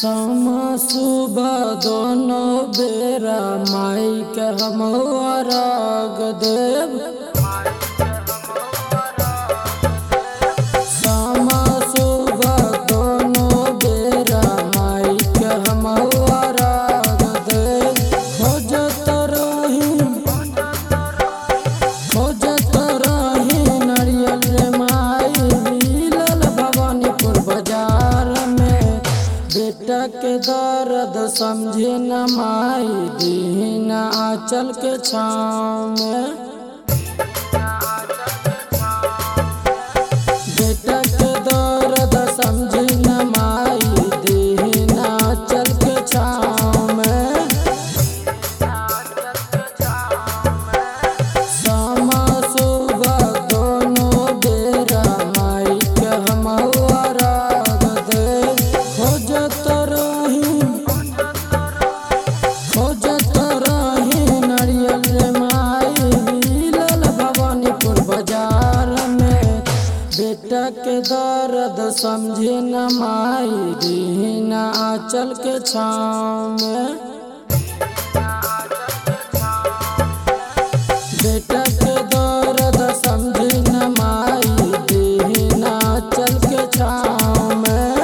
समा सुबह दोनों बेरा माई के हम अरग देव समा सुबह दोनों बेरा माई के हम अरग देव खोजत रही खोजत रही नारियल रे माई मिलल भवानीपुर बाजार में बेटा के दर्द समझे न माई दीन आंचल के छाँव में बेटा के दर्द समझे न माई दीन आंचल के छाँव में समा सुबह दोनों बेरा माई के हम अरग देव खोजत रही खोजत रही नारियल रे माई मिलल भवानीपुर बाजार में बेटा के दर्द समझे न माई दीन आंचल के छाँव में बेटा के दर्द समझी न माई दीना चल के छाँव में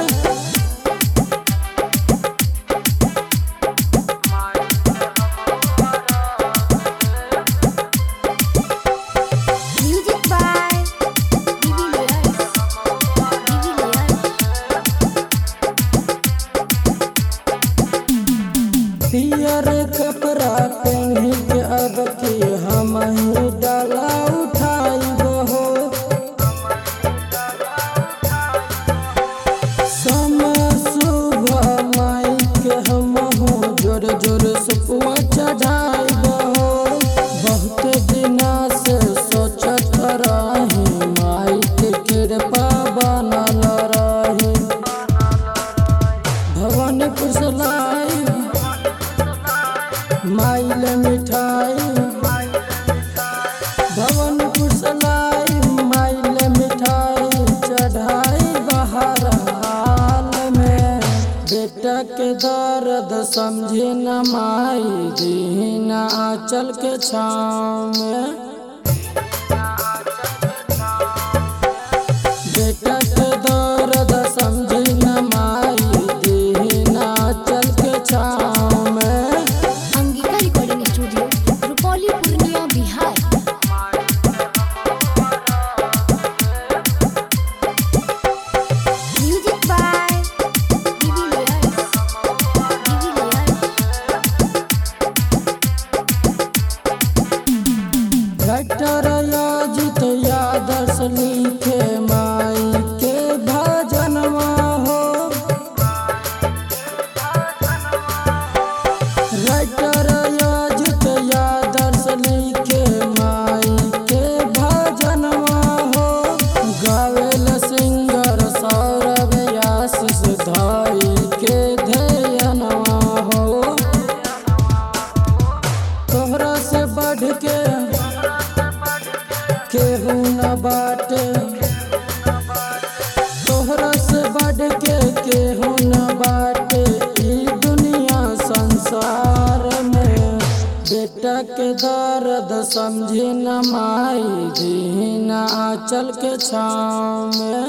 Music by Vivi Leals. Vivi Leals. पियर कपड़ा पहन के अब के हम ही डाला उठाई हो समय सुबह माई के हम हो जोर जोर सुपुआ चढ़ाई हो बहुत दिना से सोचत रही माई के कृपा बनल रही भवन कुशलाई माइल मिठाई भवन कुशलाई माइल मिठाई चढ़ाई बाहर हाल में बेटा के दर्द समझे न माई दीन आंचल के छाँव में बेटा के दर्द समझे न माई दीन आंचल के छाँव में Angika recording studio Rupauli Purnia Bihar music by विवी लेयर्स विवी लेयर्स डॉक्टर याजित यादर्श लिखे माई के भजनवा हो डॉक्टर याजित यादर्श लिखे माई के भजनवा हो गावेल सिंगर सौरभ आशीष धाई के ध्यनवा हो तोहरा से बढ़ के केहू न बाटे तोहरा से बढ़ के केहू न बाटे ई दुनिया संसार में बेटा के दर्द समझे न माई दीन आंचल के छाँव में